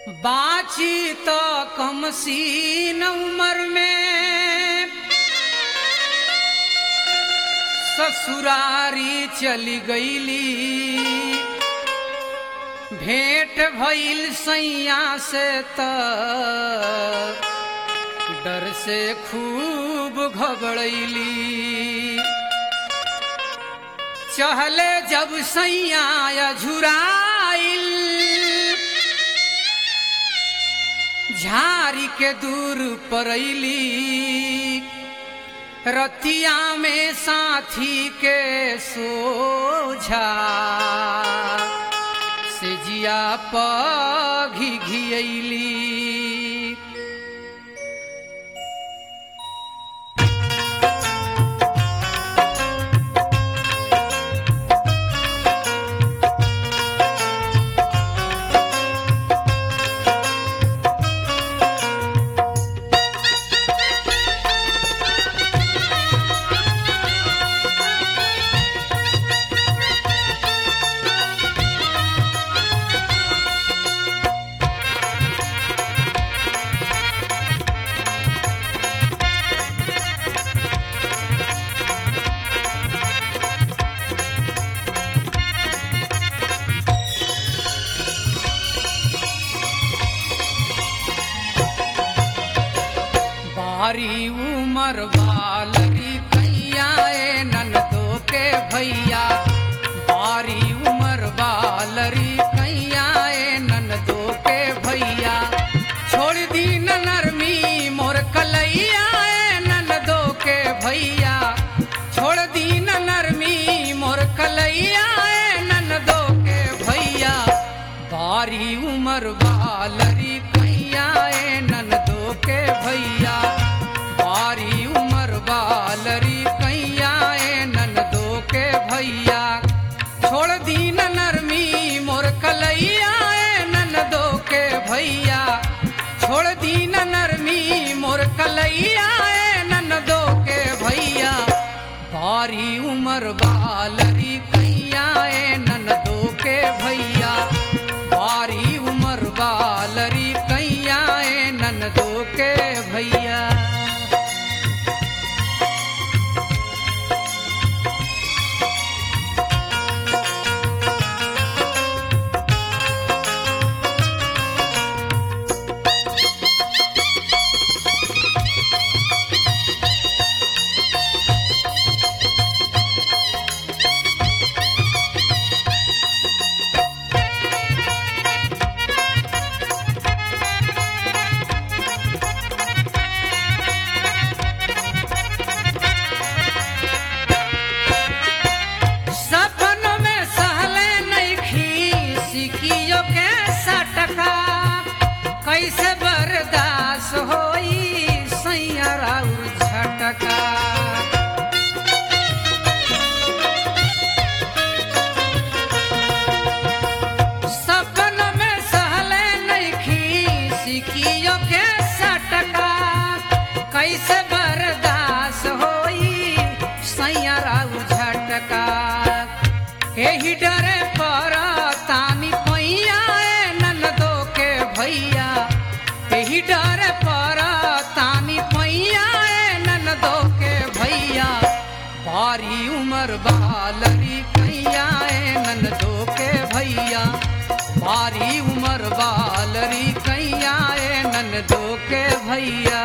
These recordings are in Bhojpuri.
बाची तो कम सीन उम्र में ससुरारी चली गईली भेंट भइल सैया से त डर से खूब घबड़ैली चहले जब सैया झुराइल झारी के दूर परैली रतिया में साथी के सोझा से जिया पघी घियली बारी उमर वालरी कैया ए ननदो के भैया बारी उमर वालरी कैया ए ननदो के भैया छोड़ दी न नरमी मोर कलैया ए ननदो के भैया छोड़ दी न नरमी मोर कलैया ए ननदो के भैया बारी उमर वालरी कैया ए ननदो के भैया बारी उमर वालरी कैया ए ननदो के भैया छोड़ दी न नरमी मोर कलैया ए ननदो के भैया छोड़ दी न नरमी मोर कलैया ए ननदो के भैया बारी उमर वालरी कैया ए ननदो के भैया बारी उमर वालरी कैया ए ननदो के भैया सपन में सहले नहीं सिकियो के सटका कैसे बर्दाश्त होई सैया राउर झटका सपन में सहले नहीं सिकियो के सटका कैसे बर्दाश्त होई सैया राउर झटका एही डरे पर तानी पैया ए ननदो के भैया एही डरे पर तानी पैया ए ननदो के भैया बारी उमर बालरी कैया ए ननदो के भैया बारी उमर बालरी कैया ए ननदो के भैया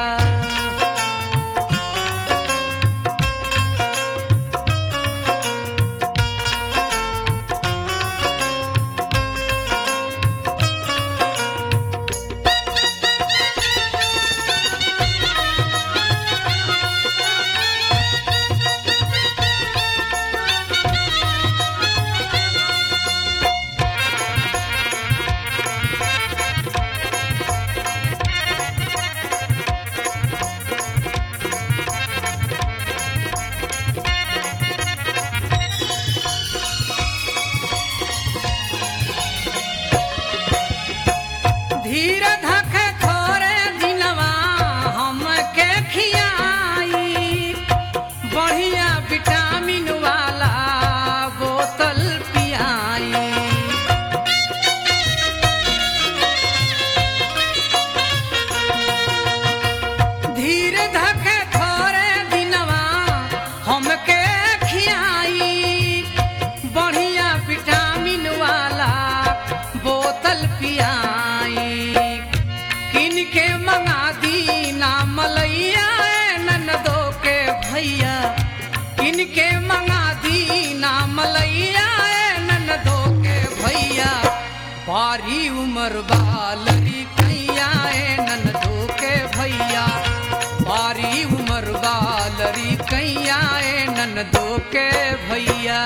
जल पियाई किन के मंगा दी ना मलैया ए ननदो के भैया किन के मंगा दी ना मलैया ए ननदो के भैया बारी उमर बालरी कैया ए ननदो के भैया बारी उमर बालरी कैया ए ननदो के भैया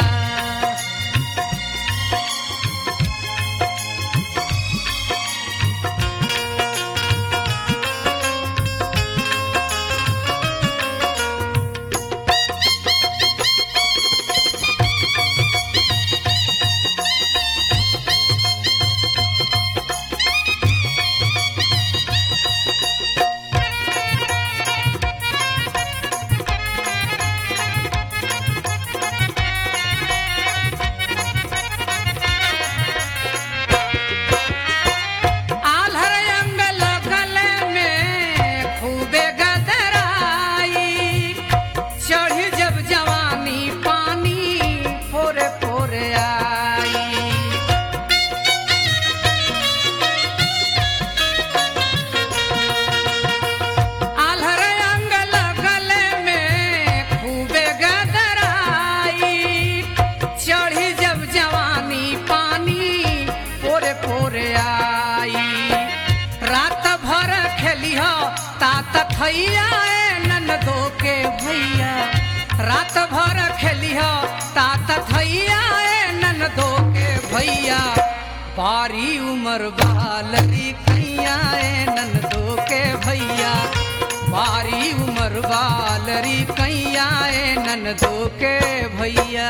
आल्हर अंगल गले में खूबे गदराई चढ़ी जब जवानी पानी फोरे फोरे आई आल्हर अंगल गले में खूबे गदराई चढ़ी जब जवानी पानी पोरे पोरे आई रात भर खेली हो तात थैया ए ननदो के भैया रात भर खेली हो तात थैया ए ननदो के भैया बारी उमर बालरी कैया ए ननदो के भैया बारी उमर बालरी कैया ए ननदो के भैया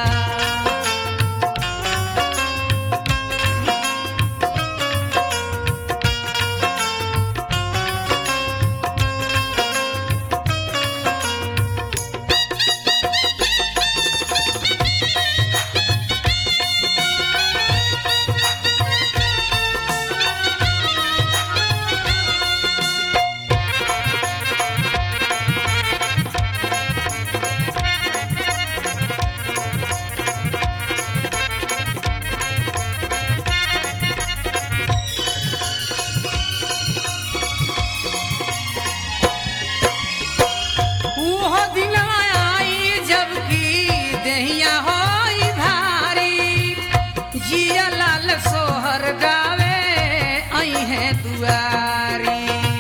उहो दिनवा आई जबकि देहिया होई भारी जिया लाल सोहर गावे आई है दुआरी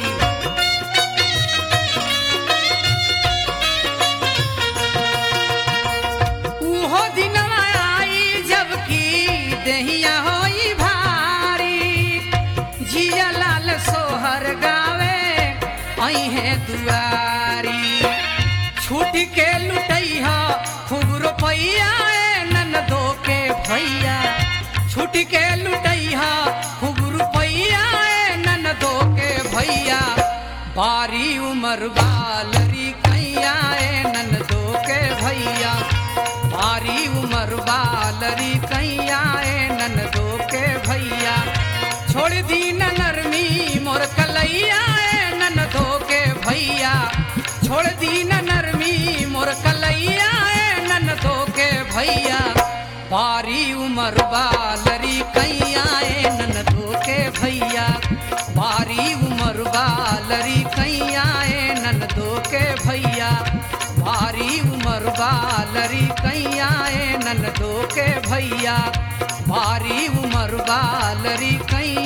उहो दिनवा आई जबकि देहिया होई भारी जिया लाल सोहर गावे आई है दुआरी छूट के लुटैया खूब रुपैया ए ननदो के भैया छूट के लुटैया खूब रुपैया ए ननदो के भैया बारी उमर बालरी कैया ए ननदो के भैया बारी उमर बालरी कैया ए ननदो के भैया छोड़ दी न नरमी मोर कलैया ए ननदो के भैया छोड़ दी न नरमी मोर कलैया ए ननदो के भैया बारी उमर बालरी कैया ए ननदो के भैया बारी उमर बालरी कैया ए ननदो के भैया भारी उमर बालरी कैया ए ननदो के भैया भारी उमर बालरी कैया